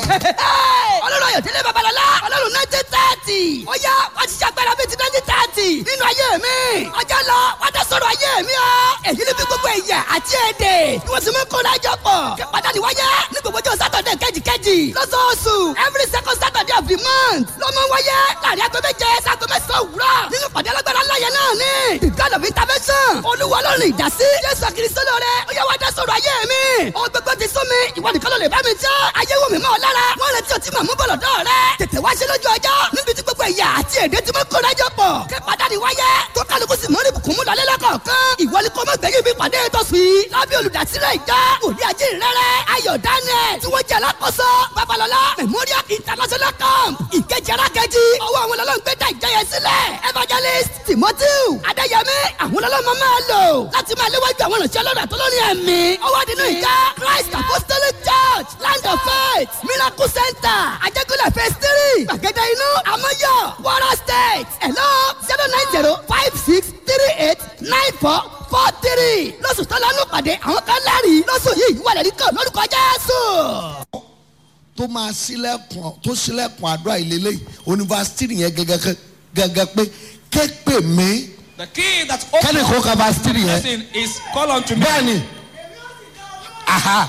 ọlọ́run ayọ̀délé babalọ́lá ọlọ́run nineteen thirty ó yá wá ti ṣàgbára bíi ti nineteen thirty nínú ayé mi ọjọ́ lọ wá dá sọ̀rọ̀ ayé mi ọ́ èyí ni bí gbogbo ẹ̀yà àti èdè ni wọ́n ti mú kó lájọ pọ̀ kí pàtàkì wáyé ní gbogbo ọjọ́ sátọ̀dẹ̀ kejìkejì lọ́sọ̀ọ̀sù every second saturday of the month ló mọ wáyé láàrin aago méje sago mẹ́sàn-án òwúrọ̀ nínú pàdé alágbára láyé náà ní the god of intervention olúwa ọlọ́run ìdásí jésù kristo lóore ó yá wá dá sọ̀rọ̀ ayé mi ohun gbogbo ti sún mi ìwọ nìkan ló lè bá mi jẹ́ ayé wò mí mọ́ ọ lára wọ́n retí ọtí mọ̀ mú bọ̀lọ̀ dọ́ rẹ tètè wá ṣe lójú ọjọ́ níbi tí gbogbo ẹ̀yà àti èdè tí mo kó lájọ pọ̀ kí pàdánù wáyé tó kálukú sì mọ́ ní bùkún mú lọlé lọ́kọ̀ọ̀kan ìwọ ni kò mọ̀ gbẹ̀yìn bí pàdé tó sì lábẹ́ olùdásílẹ̀ ìjọ òní ajé rẹ̀rẹ̀ ayọ̀ daniel tí wọ́n jẹ́ alákòóso babalọ́lá memorial international camp ìkejì arákejì ọwọ́ àwọn ọlọ́run gbé dá ìjọ yẹn sílẹ̀ evangelist timothy adéyẹmí àwọn ọlọ́run máa lò láti máa léwájú àwọn ìrìnsẹ̀ ọlọ́run àtọ́lọ́rin ẹ̀mí ọwọ́ nínú ìjọ christ apostolic church land of faith miracle center ajẹ́kọ̀lẹ̀ phase three gbàgede inú amọ́yọ̀ wara state hello zero nine zero five six three eight nine four four three lọ́sùn tó lánàá pàdé àwọn kan lẹ́rìí lọ́sùn yìí wà lẹ́rìí kan lórúkọ jésù. tó máa sílẹ̀kùn tó sílẹ̀kùn àdúrà ìlélẹ́yìí onífásitì yẹn gẹ́gẹ́ gẹ́gẹ́ pé képe mi The key that kẹ́ni opens kó ka fásitì yẹn blessing is call unto me. bẹ́ẹ̀ni aha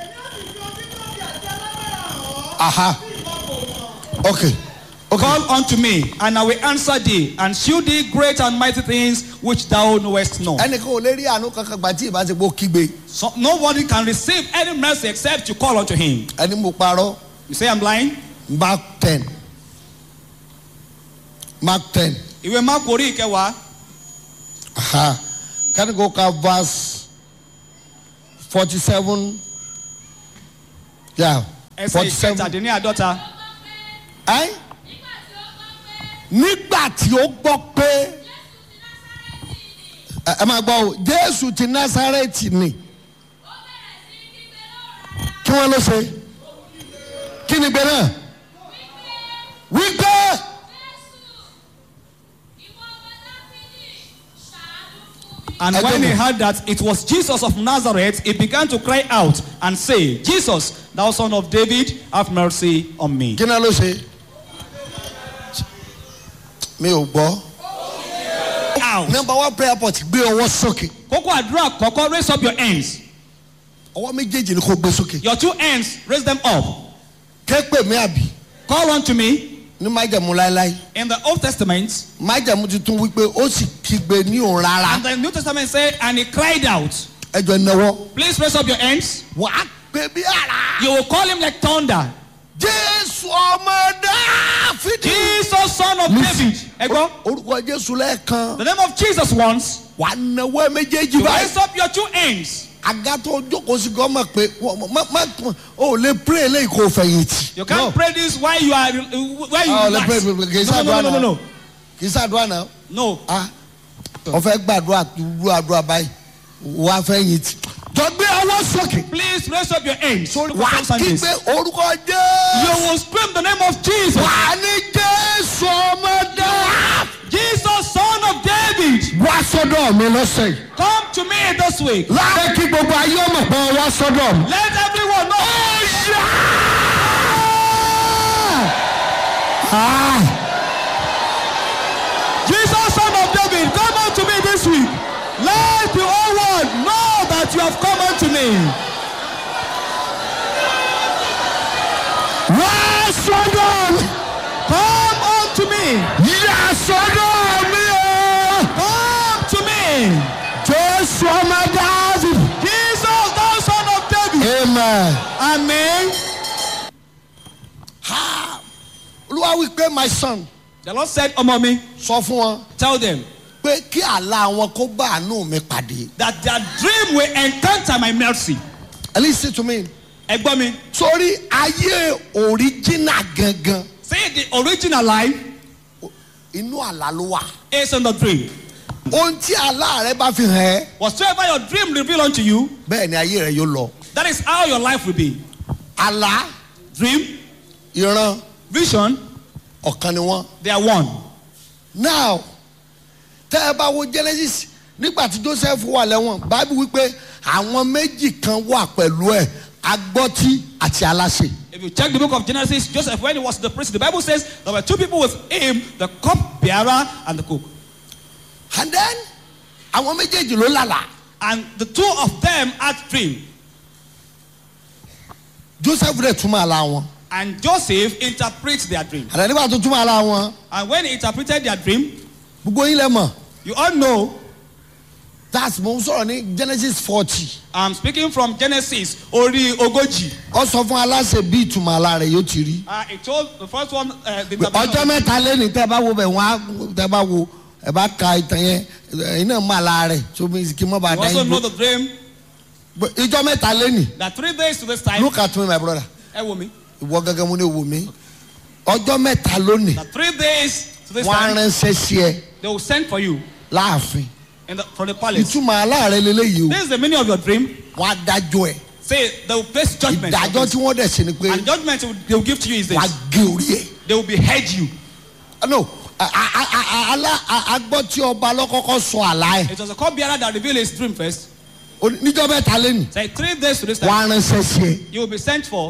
aha okay okay Call unto me, and I will answer thee, and shew thee great and mighty things which thou knowest not. ẹnì kan ò lè rí àánú kankan gbà tí ìbá ti gbó kígbe So nobody can receive any mercy except you call unto him. ẹni mo parọ́ You say I'm lying? mark ten mark ten Ìwé Máàkù orí ìkẹwàá aha kẹ́ni kó ka verse forty seven yeah ẹsẹ̀ forty seven ìkẹtàdínláàdọ́ta. ẹ́ nígbà tí ó gbọ́ pé ẹ ẹ máa gbọ́ o jésù ti násárẹ́tì ni kí wọ́n ló ṣe kí ni gbẹ náà wípé And I when don't he know. heard that it was Jesus of Nazareth, he began to cry out and say, Jesus, thou son of David, have mercy on me. kí náà ló ṣe mi ò gbọ́ Out. number one prayer point gbé ọwọ́ sókè Kókó àdúrà kọ́kọ́ raise up your hands. ọwọ́ méjèèjì ni kò gbé sókè Your two hands, raise them up. képe mi àbí Call unto me. ní májẹ̀mú láéláé In the Old Testament, májẹ̀mú ti tún wípé ó sì kígbe ní òun rárá and the New Testament said, and he cried out. ẹjọ náwó Please raise up your hands. wà á pè bí ara. You will call him like thunder. jésù ọmọ dáfídì. Jesus, son of David. Ego, orúkọ jésù lẹ́ẹ̀kan the name of Jesus once. wà á náwó méjèèjì You báyìí. raise up your two hands. àga tó jókòó sí gọ́mọ̀ pé wọ́n- má má o lè pray eléyìí kò fẹ̀yìntì. You can't pray this while you are while you Ah, relax. let's pray, pray, pray. Kì í No, no, ṣàdúrà no, no, náà. no, no. kì í sàdúrà náà. No. ah wọ́n fẹ́ gbàdúrà dúró àdúrà báyìí wà á fẹ̀yìntì. jọ gbé ọwọ́ sókè. Please raise up your hands. wà á Sundays. kígbe orúkọ You jésù. will scream the name of Jesus. wà á ní jésù ọmọ dáfídì. Jesus, son of David. wá sọ́dọ̀ mi lọ́sẹ̀ yìí. Come to me this week. láàárẹ̀ kí gbogbo ayé ọmọ pọ̀ wá sọ́dọ̀ mi. Let everyone know. Ah, Jesus, son of David, come unto me this week. Let the whole world know that you have come unto me. wá sọ́dọ̀ mi. Come unto me. yà sọ́dọ̀ mi o. Come to me. jésù ọmọ dáàbì. Jesus, thou son of David. amen. Amen. ha olúwa wí pé my son The Lord said, Ọmọ mi, sọ fún wọn tell them pé kí àlá wọn kó bá àánú mi pàdé. that their dream will encounter my mercy. listen to me. Ẹgbọ́n mi, sórí ayé original gangan say the original life inú àlá ló wà. is in the dream. ohun tí àlá rẹ bá fi hàn ẹ́ Whatsoever your dream reveal unto you, bẹ́ẹ̀ ni ayé rẹ yóò lọ. that is how your life will be. àlá Dream, ìran vision, ọ̀kan ni wọ́n. they are one. now tẹ́ ẹ bá wo genesis nígbà tí joseph wà lẹ́wọ̀n bábí wípé àwọn méjì kan wà pẹ̀lú ẹ̀ agbọ́tí àti aláṣẹ. If you check the book of Genesis, Joseph, when he was the priest, the Bible says there were two people with him the cup bearer and the cook. and then àwọn méjèèjì ló lálà And the two of them had dream. joseph rẹ̀ túmọ̀ àlá wọn And Joseph interprets their dream. àlẹ́ nígbà tó túmọ̀ àlá wọn And when he interpreted their dream, gbogbo yín lẹ mọ̀ you all know that's mo ń sọ̀rọ̀ ní genesis forty I'm speaking from Genesis, Ori Ogoji. ọ sọ fún aláṣẹ bí ìtumọ̀ àlá rẹ̀ yóò ti rí. Uh, it told the first one, uh, the ọjọ́ interpretation. mẹ́ta lẹ́nu tẹ́ bá wo bẹ̀ wọ́n á tẹ́ bá wo ẹ bá ka ìtàn yẹn ẹ̀yin náà mọ̀ àlá rẹ̀ tó bí kí n má bàa You dá also yín know bó. the dream ìjọ mẹ́ta lẹ́nu that three days to this time, look at me my brother eh, woman, ìwọ gẹ́gẹ́ mo ní wò mí ọjọ́ mẹ́ta lónìí that three days to this wọ́n á time, ránṣẹ́ sí ẹ they will send for you láàfin in the, from the palace. ìtumọ̀ àlá rẹ̀ lélẹ́yìí This is the meaning of your dream. o wọ́n á dájọ́ ẹ̀ Say they will place judgment. on ìdájọ́ this. tí wọ́n dẹ̀ ṣe ni pé And judgment they will- they will give to you is wọ́n á this. gé orí ẹ̀. They will behead you. no a- a- a- a- alá a- agbọ́ tí ọba lọ́kọ́kọ́ sọ àlá ẹ̀ It was a cupbearer that revealed his dream first. O ní- níjọ́ mẹ́ta lẹ́nu Say three days to this time, wọ́n á ránṣẹ́ sí ẹ you will be sent for.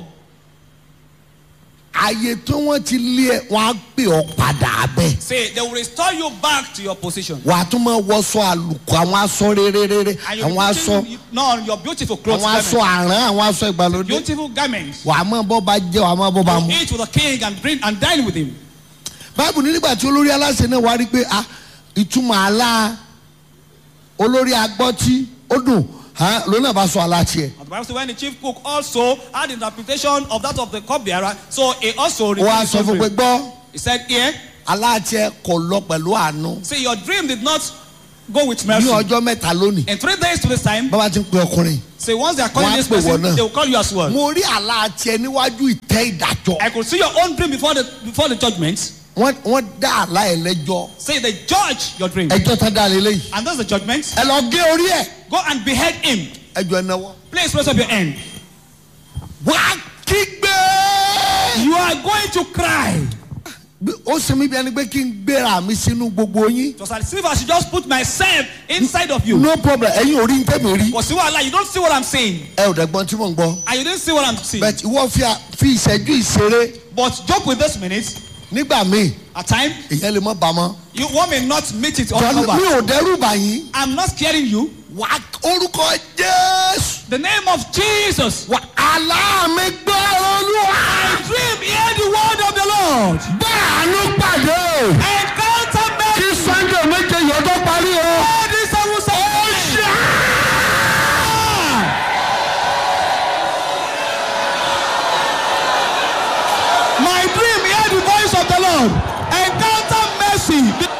ààyè tí wọ́n ti lé ẹ wọ́n á pè ọ́ padà bẹ́ẹ̀. Say they will restore you back to your position. wà á tún máa wọṣọ àlùkò àwọn aṣọ réréréré And you'll àwọn be aṣọ putting- no, your beautiful clothes. àwọn aṣọ garments. àrán àwọn aṣọ ìgbàlódé Beautiful garments. wà á máa bọ́ bá jẹ́ wà á máa bọ́ bá You mu. eat with the king and drink and dine with him. báàbù ní nígbà tí olórí aláṣẹ náà wá rí pé ah ìtumọ̀ àlá olórí agbọ́tí ó dùn ah, ló náà bá sọ àlá tiẹ̀ And the Bible says when the chief cook also had interpretation of that of the cupbearer, so he also ó wá revealed his sọ own fún pé dream. gbọ́ He said, Here, àlá tiẹ̀ kò lọ pẹ̀lú àánú see, your dream did not go with ní mercy. ọjọ́ mẹ́ta lónìí In three days to this time, bàbá ti ń pe ọkùnrin say once they are calling Wọ́n á this pè wọ́n person, náà. they will call you as well. mo rí àlá tiẹ̀ níwájú ìtẹ́ ìdájọ́ I could see your own dream before the before the judgment. wọ́n wọ́n dá àlá ẹ̀ lẹ́jọ́ Say they judge your dream. ẹjọ́ tá dá lé léyìí And that's the judgment. ẹ lọ gé orí ẹ̀ Go and behead him. ẹjọ́ ẹ náwó. Please raise up your hand. wà á kígbe. You are going to cry. Bí- ó ṣe mí bí ẹni pé kí n gbéra mi sínú gbogbo yín. Just as if I should just put myself inside of you. no problem ẹ̀yin ò rí ntẹ́mi rí. But see what I you don't see what I'm saying. ẹ ò dẹ́gbọ́n tí mò ń gbọ́. And you didn't see what I'm seeing. bẹ́ẹ̀ ìwọ fi à- fi ìṣẹ́jú ìṣeré But joke with this minute. nígbà míì At time, ìyẹn lè mọ́ bàmọ́. you one may not meet it all Jọ́ni mi over. ò dẹ́rù bà yín. I'm not scaring you. wà á orúkọ jésù. The name of Jesus. wà àlá mi gbọ́ olúwa. I dream, hear the word of the Lord. báàánú pàdé o. Encounter me. kí sunday méje yóò tó parí o. All this I will say. My dream, hear the voice of the Lord. Encounter mercy.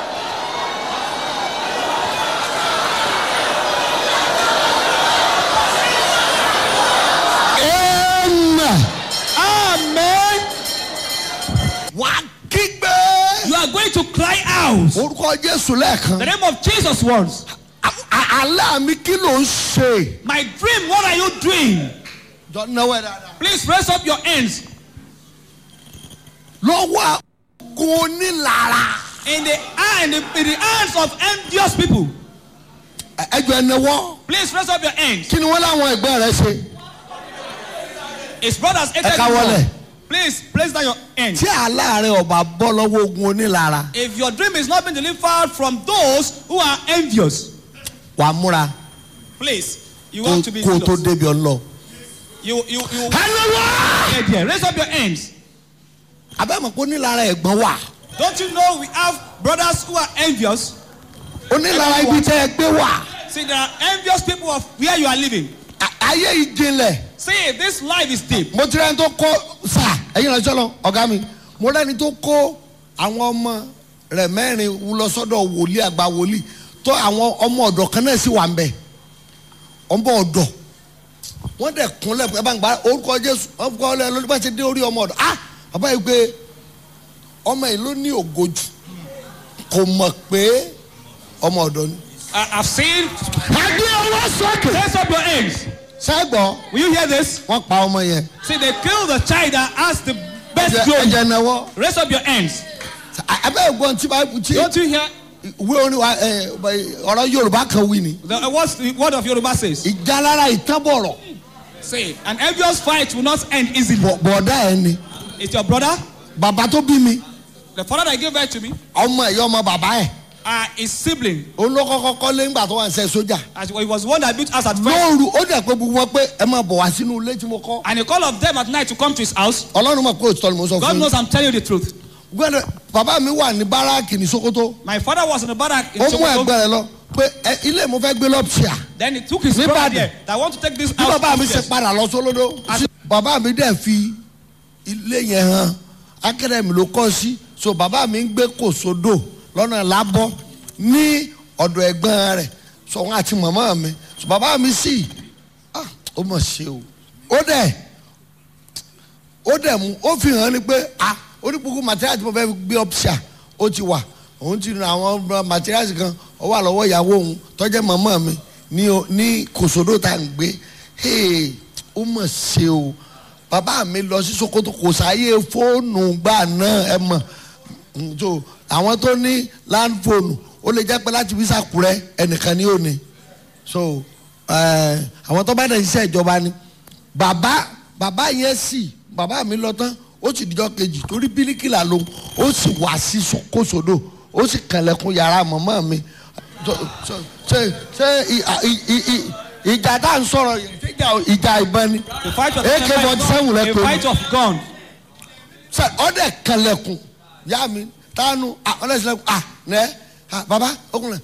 amen. Amen. wà á kígbe. You are going to cry out. orúkọ jésù lẹ́ẹ̀kan. The name of Jesus once. À- à- àlá mi kí ló ń ṣe. My dream, what are you doing? jọ náwó ẹ dáadáa. Please raise up your hands. lọ́wọ́ àgọ́ onílara. In the, hand, in the, in the hands of envious people. Ẹ- ẹ jọ ẹ náwó. Please raise up your hands. kí ni wọ́n láwọn ẹgbẹ́ rẹ ṣe. His brothers hated Ẹ ká him wọlé. more. Please place down your hands. tí àlá rẹ ọba bọ́ lọ́wọ́ ogun onílara If your dream is not being delivered from those who are envious, wàá múra please, you kó want to be kó o tó zealous. débi ọlọ. You, you, you. hallelujah. Yeah, yeah. Raise up your hands. abẹ́mọ̀ kó onílara ẹ̀gbọ́n wà Don't you know we have brothers who are envious? onílara ibi tẹ́ ẹ gbé wà See, there are envious people of where you are living. À- ayé ìjìnlẹ̀ See, this life is deep. mo ti rẹ́ni tó kó sà ẹ̀yin rẹ̀ sọ́lọ ọ̀gá mi mo rẹ́ni tó kó àwọn ọmọ rẹ̀ mẹ́rin lọ sọ́dọ̀ wòlíì àgbà wòlíì tó àwọn ọmọ ọ̀dọ̀ kan náà sì wà ń bẹ̀ ọmọ ọ̀dọ̀ wọ́n dẹ̀ kúnlẹ̀ ẹ bá ń gba orúkọ jésù wọ́n kọ́ ẹ lórí bá ti dé orí ọmọ ọ̀dọ̀ ah bàbá yìí pé ọmọ yìí ló ní ògojù kò mọ̀ pé ọmọ ọ̀dọ̀ ni. I, I've seen. àgbẹ̀ ọwọ́ sókè. Raise up your hands. sẹ́gbọ̀n Will you hear this? wọ́n pa ọmọ yẹn. See, they killed the child that has the best Ẹ̀jẹ̀- glory. ẹ̀jẹ̀ náwó. Raise up your hands. abẹ́ ògbọ́n tí báyìí tí Don't you hear ìwé orin wa ẹ, ọ̀rọ̀ yorùbá kan wí ni. the, what's the word of Yoruba says? ìjálára ìtàbọ̀rọ̀ Say, an envious fight will not end easily. Bọ̀- bọ̀dá ẹ ni It's your brother, bàbá tó bí mi the father that gave birth to me, ọmọ ẹ̀yọ́ ọmọ bàbá ẹ̀ uh, his sibling. òun ló kọ́kọ́ kọ́lé ńgbà tó wà ń ṣe sójà As he was the one that built us at first. lóòrù ó dẹ̀ pé gbogbo wọn pé ẹ máa bọ̀ wá sínú ilé tí mo kọ́ And he called of them at night to come to his house. ọlọ́run mọ̀ pé òtítọ́ ni mo sọ God fún knows yín I'm telling you the truth. gbọ́dọ̀ bàbá mi wà ní báràkì ní sokoto My father was in the barrack in ó mú Sokoto. ẹgbẹ́ rẹ lọ pé ẹ, ilé mo fẹ́ gbé lọ́pṣíà Then he took his Ní brother Ìbàdàn. there. That I want to take this bí house bàbá mi ṣe upstairs. padà lọ sólódó bàbá mi dẹ̀ fi ilé yẹn hàn akademi ló kọ́ sí so bàbá mi ń gbé kòsódò lọ́nà lábọ́ ní ọ̀dọ̀ ẹ̀gbọ́n rẹ̀ so wọn àti màmá mi so bàbá mi sì ah ó mọ̀ ṣe o ó dẹ̀ ó dẹ̀ mú ó fi hàn ni pé ah onípòkú material tí mo fẹ́ fi gbé ọ́pṣà ó ti wà òun ti ra àwọn materials kan ó wà lọ́wọ́ ìyàwó òun tọ́jẹ́ màmá mi ní o- ní kòsódò tá à ń gbé hey ó mọ̀ ṣe o bàbá mi lọ sí Sokoto kò sáyé fóònù gbà náà ẹ mọ̀ Mm, so àwọn tó ní land phone ó lè jẹ́ pé láti fi sàkúrẹ́ ẹnìkan ní òní so eh, àwọn tó bá dẹ̀ ṣiṣẹ́ ìjọba ni bàbá bàbá yẹn sì bàbá mi lọ tán ó sì dijọ́ kejì torí bíríkìlà ló ó sì wá sí kòsódò ó sì kànlẹ̀kùn yàrá màmá mi So- so- ṣe ṣe ì- ì- ì- ì- ìjà tá à ń sọ̀rọ̀ yìí, ṣé ìjà- ìjà ìbọn ni The fight of AK-47 a lẹ́kọ̀ọ́ fight of gun. sẹ ọdẹ kẹlẹkùn yá mi tánu ọlẹsìlẹkùn à nẹ à baba ọkùnrin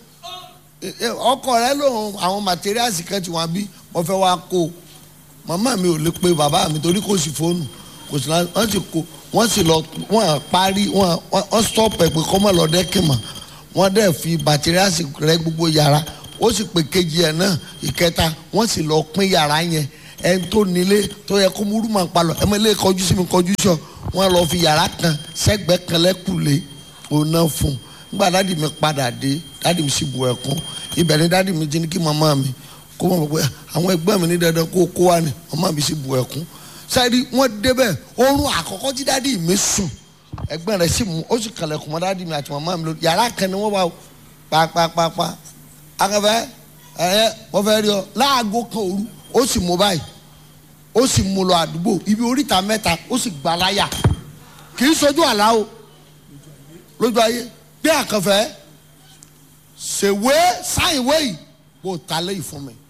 ọkọ rẹ lòun àwọn materials kan ti wọn bí wọn fẹ́ wá kó màmá mi ò lè pe bàbá mi torí kò sí fóònù kò sí náà wọn sì kó wọn sì lọ wọn parí wọn wọn stop ẹ pé kọ́ mọ̀ lọ dẹ́kìmọ̀ wọn dẹ̀ fi materials rẹ gbogbo yàrá ó sì pé kejì ẹ̀ náà ìkẹta wọ́n sì lọ pín yàrá yẹn ẹni tó nílé tó yẹ kó múrú máa palọ̀ ẹ mọ ilé kọjú sí mi kọjú sọ wọ́n lọ fi yàrá kan sẹ́gbẹ́ kan lẹ́kùlé òun náà fún un nígbà dáàdì mi padà dé dáàdì mi sì bu ẹ̀kún ibẹ̀ ni dáàdì mi ti ní kí màmá mi kó mọ̀ pé àwọn ẹgbẹ́ mi ní dandan kó kó wá ní màmá mi sì bu ẹ̀kún sẹ́ẹ̀dì wọ́n débẹ̀ oorun àkọ́kọ́ tí dáàdì mi sùn ẹgbẹ́ rẹ̀ sì mú ó sì kàlẹ̀kùn mọ́ dáàdì mi àti màmá mi lórí yàrá kan ni wọ́n wà ó pàápàápàá akẹ́fẹ́ ẹ̀ wọ́n fẹ́ rí ọ láago kan òru ó sì mú báyìí ó sì mú lọ àdúgbò ibi oríta mẹ́ta ó sì gbà láyà kì í sojú àlá o lójú ayé gbé àkànfẹ́ ṣèwé sáìwé yìí kò ta léyìí fún mi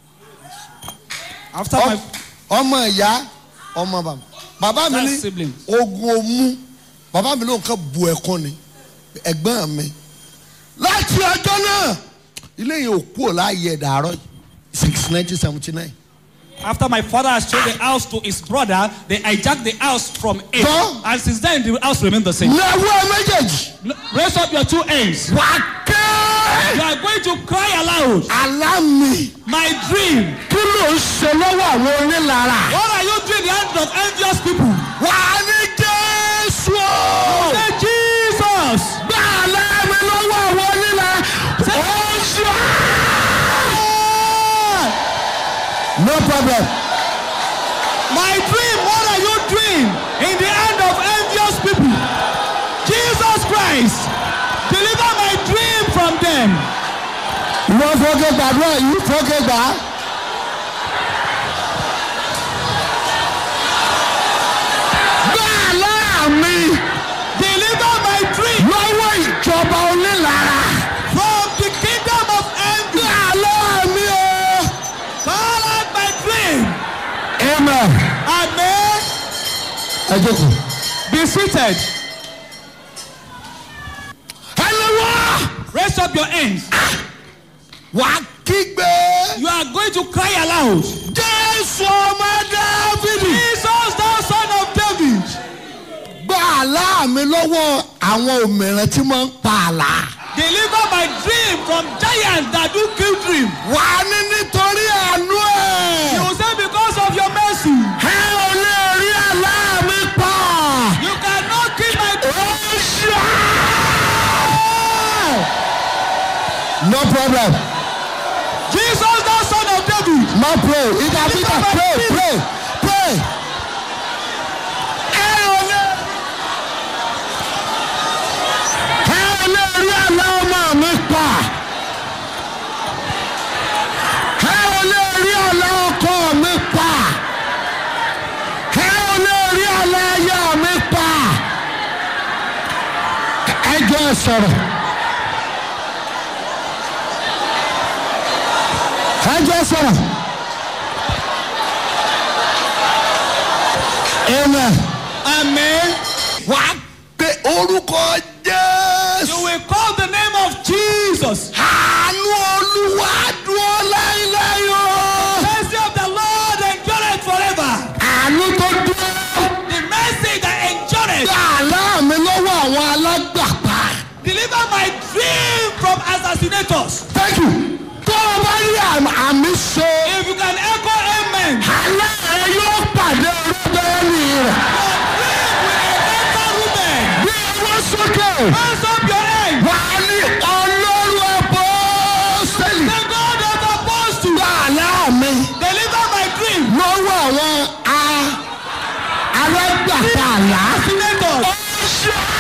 After my ọmọ ìyá ọmọ bàbá bàbá mi That's ní siblings. ogun omu bàbá mi ló ń kọ́ bu ẹ̀kọ́ ni ẹ̀gbọ́n mi láti ọjọ́ náà ilé yẹn ò kúrò láàyè ẹ̀dàárọ̀ six nineteen seventy nine. after my father has sold the house to his brother, they hijacked the house from him. Huh? And since then, the house remained the same. lọ́wọ́ méjèèjì L- Raise up your two hands. wà á ké You are going to cry aloud. àlá mi My dream. kí ló ń ṣe lọ́wọ́ àwọn onílára What are you doing in the hands of envious people? wà á ní jésù o. Say Jesus. gbà àlá mi lọ́wọ́ àwọn onílára ó ṣe. no problem. My dream. What are you doing in the hand of envious people? Jesus Christ. Deliver my dream from them. ìwọ fọ́kẹ́ gbàdúrà yìí fọ́kẹ́ gbà á. gbà àlá mi Deliver my dream lọ́wọ́ ìjọba onílára. from the kingdom of envy. gbà àlá mi o. Call out my dream. amen. Amen. ẹ jókòó. Be seated. ẹni wá. Raise up your hands. wà á kígbe. You are going to cry aloud. jésù ọmọ dáfídì. Jesus, thou son of David. gbà àlá mi lọ́wọ́ àwọn òmìnira tí wọ́n ń pa àlá. Deliver my dream from giants that do kill dream. wà á ní nítorí àánú ẹ̀. You say because of your mercy. ẹ ò lè rí àlá mi pa. You cannot kill my dream. ó ṣá. no problem. Jesus, thou son of David. má pray ìjà peter pray pray pray. ẹ ò lè. ẹ ò lè rí àlá ọmọ mi pa. ẹ ò lè rí àlá ọkọ mi pa. sọ̀rọ̀. ẹ jẹ́ sọ̀rọ̀. amen. Amen. wà á pe orúkọ You jésù. will call the name of Jesus. àánú olúwa dúró láíláí o. Mercy of the Lord endureth forever. àánú tó dúró. The mercy that endureth. àlá mi lọ́wọ́ àwọn alágbàpá. Deliver my dream from assassinators. thank you. tó o bá rí àmì- àmì ṣe. If you can echo amen, àlá rẹ yóò pàdé orúkọ ẹni rẹ. your dream will encounter Reuben. bí owó sókè. Hands